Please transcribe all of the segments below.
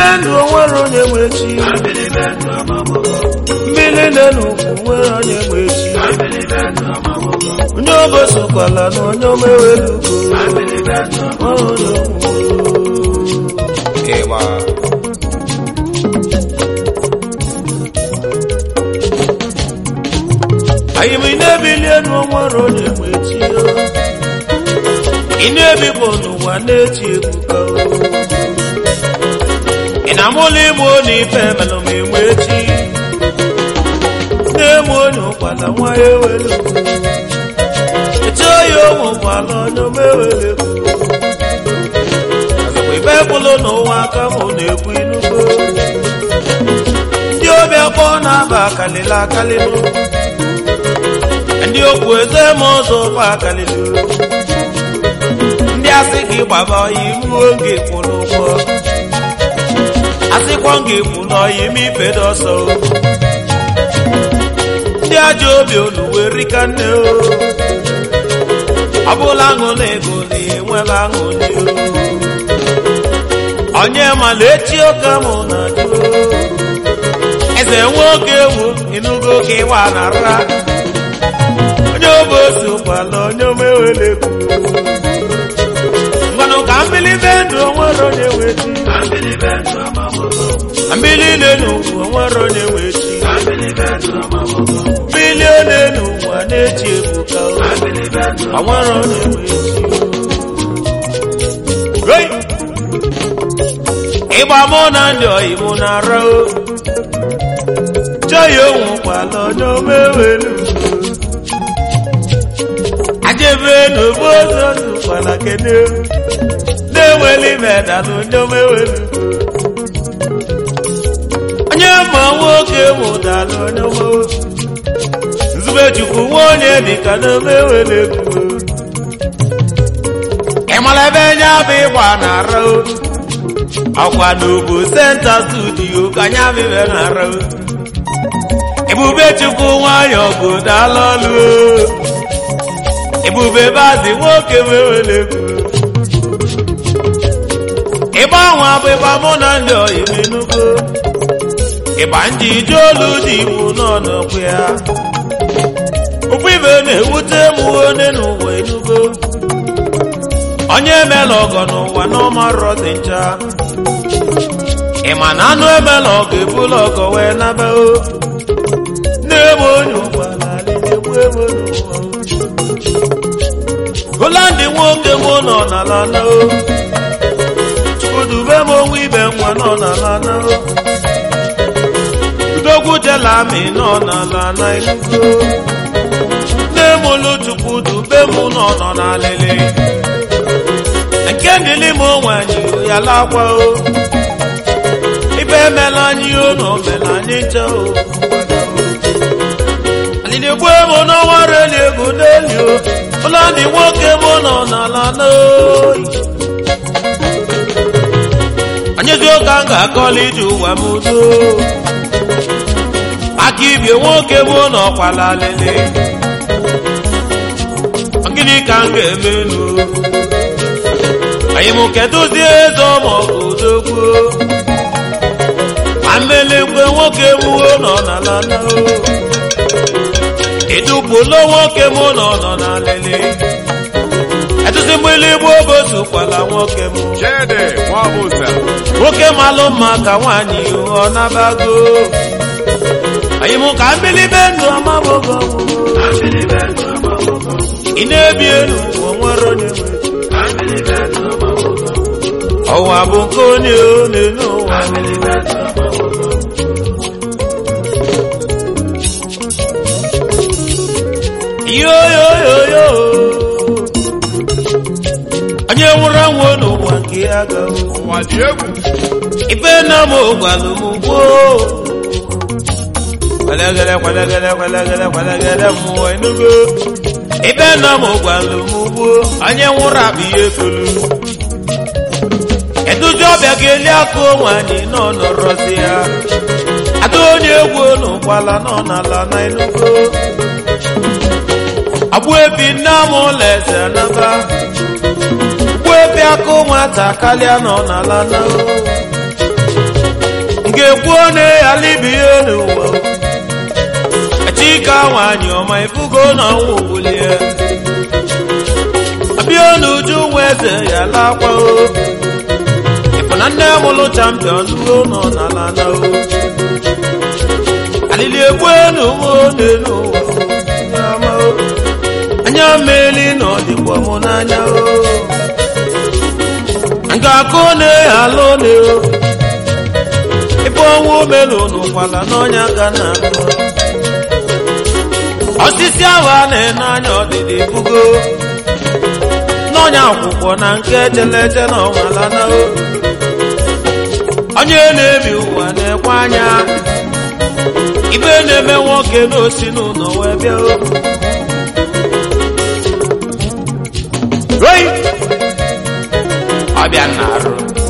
ndụ onwere onye nwe chi mmiri na-enu nwere onye nwe chi onye ogosokwala na onye omewelugo ịgba anyị ma ị na-ebili elu onwere onye nwe chi o. ị na-ebikpọ n'ụwa na-echi ebuka o. ị na-amụla ịmụ onye ife melụ ma enwe chi na-emu onye ụkwala nwa ya ewelu eche ya onwe ụkwala onye omewele azụkwa ibe bụlụ n'ụwa aka mụ na-ekwu inugo ndị obi akpọ na-aba akalịla akalịlụ ndị okwu eze ma ụzọ ụkwa akalịlụ ndị asị gị gbaba ọya imuo nga ekwu n'ụgbọ asịkwa nga ekwu n'ọya ime ifedo ọsọ o. ndị ajọ obi oluwe rika nne o ọ bụla aṅụ na ego na enwela aṅụ ndị o onye mala echi oge mụ na jụ eze nwe oge ewu ịnụgo ka ịwa na ra onye obosi ụkwala onye omewele egwu ngwanụ ka mbilibe ndụ onwere onye nwe chi mbili n'elu ụwa onwere onye nwe chi mbili n'elu ụwa na-echi ebuka o onwere onye nwe chi Hey! ịgba mụ na ndị oyibo na-ara o chọghị onwe ụkwala onye omewelu ajebe n'obodo ụkwala kene na-enweli medalụ onye omewelu onye ma nwoke mụdalụ onye omewe nzubechukwu nwa onye dịka na omewelu ego ịmara ebe nye bụ ịgba na-ara o ọkwa n'obo senta studio ka anya bibe na-ara o ebube chukwu nwayọ ọgụ dala ọlụ o. ebube bazi nwoke mewere ego ịgba nwa bụ ịgba mụ na ndị oyibo enugo ịgba ndị ije olu dị igbo nọ n'okwu ya ụkwụ ibe na-ewute m onye n'ụwa enugo onye emela ọgọ n'ụwa n'ọmarọ dị ncha ị ma na anụ emela ọgọ ebula ọgọ wee naba o na-eme onye ụgbala na-egbu ebe n'ụwa holandị nwoke mụ nọ n'ala na o chukwudube m onwe ibe nwa nọ n'ala na o udogwu jelami nọ n'ala na enugo na-emolu chukwudube mụ nọ nọ n'alịlị nke ndịlị m nwanyị ya lakwa o ibe emela anyị o na omela anyị ncha o alịlị gbuo m n'ọnwa reli ego n'eli o ụlọ ndị nwoke m nọ n'ala n'oyi anyị dị ụka m ga-akọla ije ụwa m udo aka ibie nwoke m nọkwala alịlị gịnị ka m ga-eme nu anyị mụ kedụzi eze ọmọgụ odogwu amelekwe nwoke nwuo nọ n'ala na edupụlo nwoke mụ nọ nọ n'alele etụzi mgbili gbo obotu kwala nwoke mụ Chede Nwabusa nwoke malụ mma ka nwaanyị ọ nabago anyị mụ ka mbilibe ndụ ọmabogo ị na-ebi elu ụwa nwere onye nwe ọwa bụ nke onye one n'ụwa yoyoyoyo onye nwụrụ anwụ n'ụwa nke ya gawo ụwa dị egwu ife na m gwalụ m gboo kwelegele kwelegele kwelegele kwelegele mmụọ enugo ife na m gwalụ m gboo onye nwụrụ akpa ihe tolu eduzi ọbịa ga-eli aka onwe anyị nọ nọrọzi ya ada onye egwu n'ụkwala nọ n'ala na enugo agbụ ebi nne m ụlọ eze naba ugbu ebi aka nwata kalịa nọ n'ala na ga-ekwu one alibihe n'ụwa chika nwanyị ọma ifugo na ọnwụ wulie abịa n'uju nwa eze ya lakwa o ịfụ na nne mụlụ champion ruo nọ n'ala na o alili egbu enu nwa one n'ụwa onye ọma o anya mmeli na ọdịkwa mụ n'anya o nga akụ na alụ na o ife ọnwụ melu n'ụkwala n'ọnya ga na akụ osisi ahụ a na-ene anya ọdịdị bugo n'ọnya akwụkwọ na nke echeleche na ọnwala na o onye na-ebi ụwa na-ekwe anya ibe na-eme nwoke n'osi n'ụlọ wee bịa o Oi! ọbịa na-arụ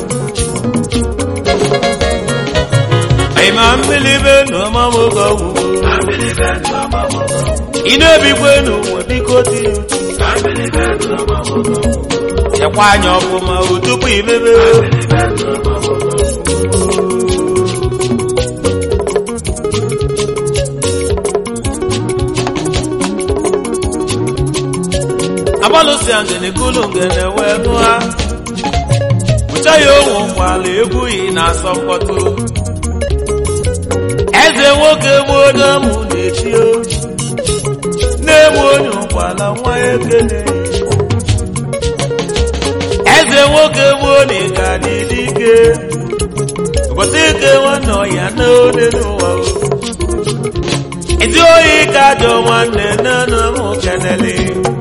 ịma mbilibe n'ọmamụgọ gwugwo ị na-ebikwe n'ụwa biko dị uchu chekwa anya ọfụma o tupu imebe agbalụsi ngene kulu ngene wee nụa bụcha ya onwe ụkwala egwughị na-asọ mkpọtụ eze nwoke bụ onye mụ na-eti o na-egbu onye ụkwala nwa ya ekele eze nwoke bụ onye ga dị dike ụbọchị ike nwanne ọya na ode n'ụwa o ezi oyi ka ajọ nwanne nne na mụ kenele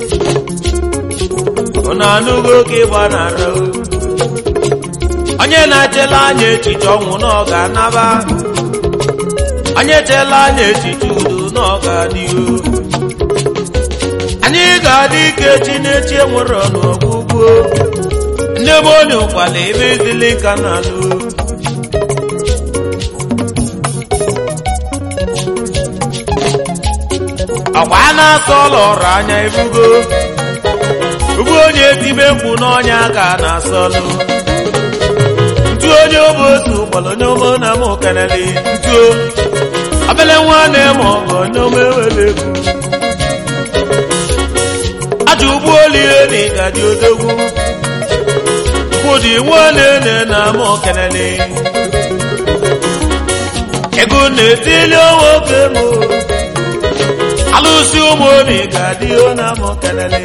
ụnụ anụgo ka ịgba nara o onye na-echela anya echiche ọnwụ na ọ ga-anaba onye chela anya echiche udo na ọ ga-adịgo anyị ga-adị ike chi na-echi enwere n'ọgwụgwụ ndị be onye ụkwala ebe ezili ka na-alụ ọkwa a na-asọ ọlọrụ anya ebugo ugbu onye tibe mkpu n'ọnya ka a na-asọlụ ntu onye obe otu kpọrọ onye ome na m keneli ntuo obele nwa na-eme ọgọ onye ome were egwu aja ugbu olie na ịgaji odogwu kwụdị nwanne na m keneli ego na-etili onwe oke m alụsị ụmụ na ịgadị na m keneli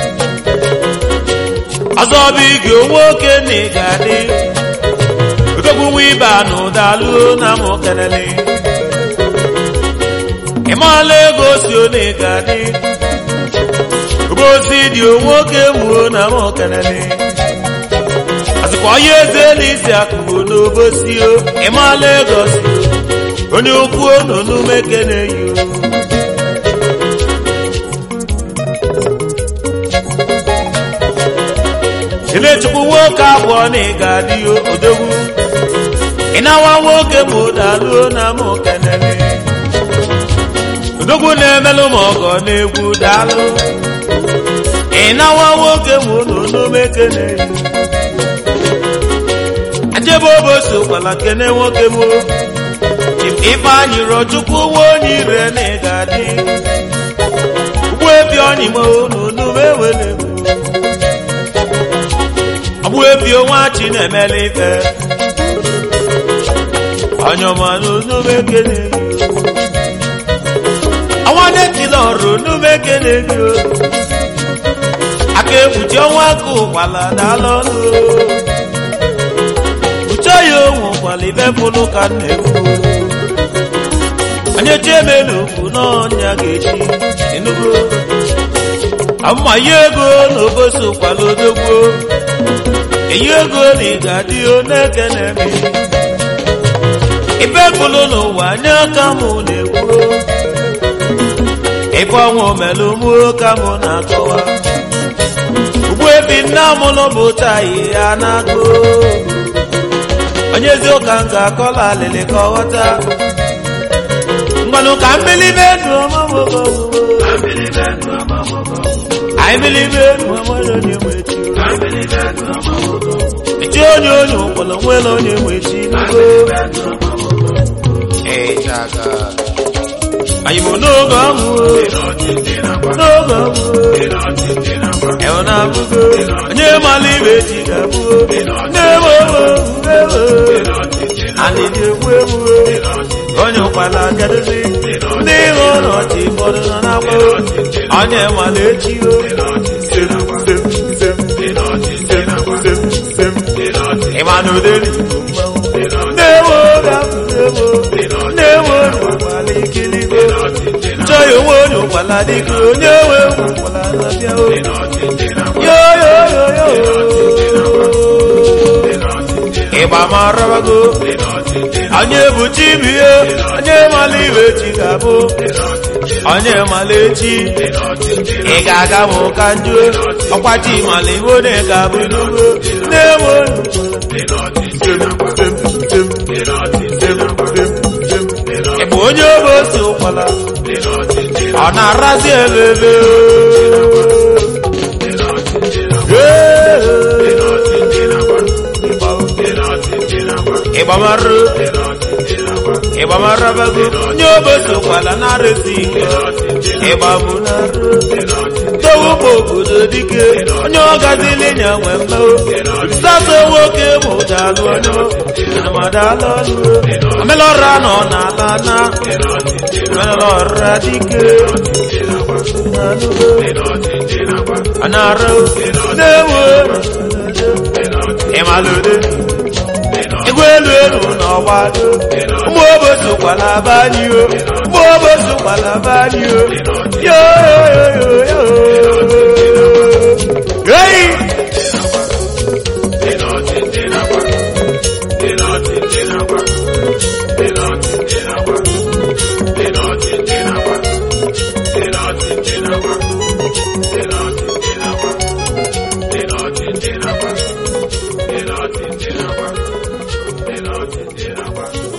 ọzọ bụ ige nwoke na ịgadị odogwu nwa ibe na ụdalụ na m keneli ịmala ego si one ịgadị obosi dị nwoke wuo na m keneli azịkwa onye eze na isi akụgo n'obosi o ịmala ego si onye okwu onunu mekene yi o Ilechukwu nwoke abụọ na ịga adị odogwu ịnawa nwoke ma ụdaluo na m kenele odogwu na-emelụ ma ọgọ na-egwu daalụ ịnawa nwoke ma ụnụ mekene ajebe obosi ụkwala kene nwoke m ife anyị rọ chukwu nwa onye ire na ịga adị ugbu ebi ọnyịma ụnụ mewele m ọgbụ ebi onwe chi na-emela ife ọnyọmanụ numekene ọnwa na-etila ọrụ numekene gị aka ekpuchi ọnwa aka ụkwala dala ọnụ uche ya onwe ụkwala ibe fụlụ ka m na-ekwu onye chiemelu ugwu n'ọnya ga-echi enugo amma ya ego na obosi ụkwala odogwu eyi ego na ị ga-adị oneke na-eme ibe bụlụ n'ụwa anya aka mụ na-ekwu ife ọnwụ melụ mụ ka mụ na-akọwa ugbu ebi nna mụlụ bụ tayi ya na-agụ onye ezi ụka m ga-akọla alịlị ka ọ ghọta mgbanụ ka mmilibe ndụ ọmamụgọ anyị mmilibe ndụ ọmụrụ onye nwe chi echi onye onye ụkpọrọ nwere onye nwe chi n'ugbo ịchaka anyị bụ n'oge ahụ n'oge ahụ ewe na-abụgo onye mara ibe chi ga-abụgo n'ebe ebe anyị dị egwu egwu onye ụkpala gadozi ndị ịhụ n'ọchị ụfọdụ nọ n'akwa onye mara echi o sem sem sem sem sem sem ịma na uderi na-ewe oge ahụ na-ewe na-ewe onye ụkpala ikiligo chọghị onwe onye ụkpala dịka onye nwe ụkpala na-abịa o yo yo yo yo ịgba ma rabago onye bụ chibie onye mala ibe chi ga-abụ onye mala echi ị ga-aga m ka njuo ọkwa chi mala ibo na ị ga-abụ n'ugbo na-enwe ị bụ onye obe otu ụkwala ọ na-arazi ebebe ịgbamarụ ịgbamarabago onye obosokwala na-arụsi ịgbabụ narụ towugbo obodo dike onye ọgazili nya nwe mmeo sato nwoke bụ dalụ onye madalụ ọlụ omelọra nọ n'ala na omelọra dike anarụ na-ewe ịmalụde igwe elu elu n'ọgbado ụmụ obodo kwala bani o ụmụ obodo kwala bani o yo yo yo yo hey Thank you.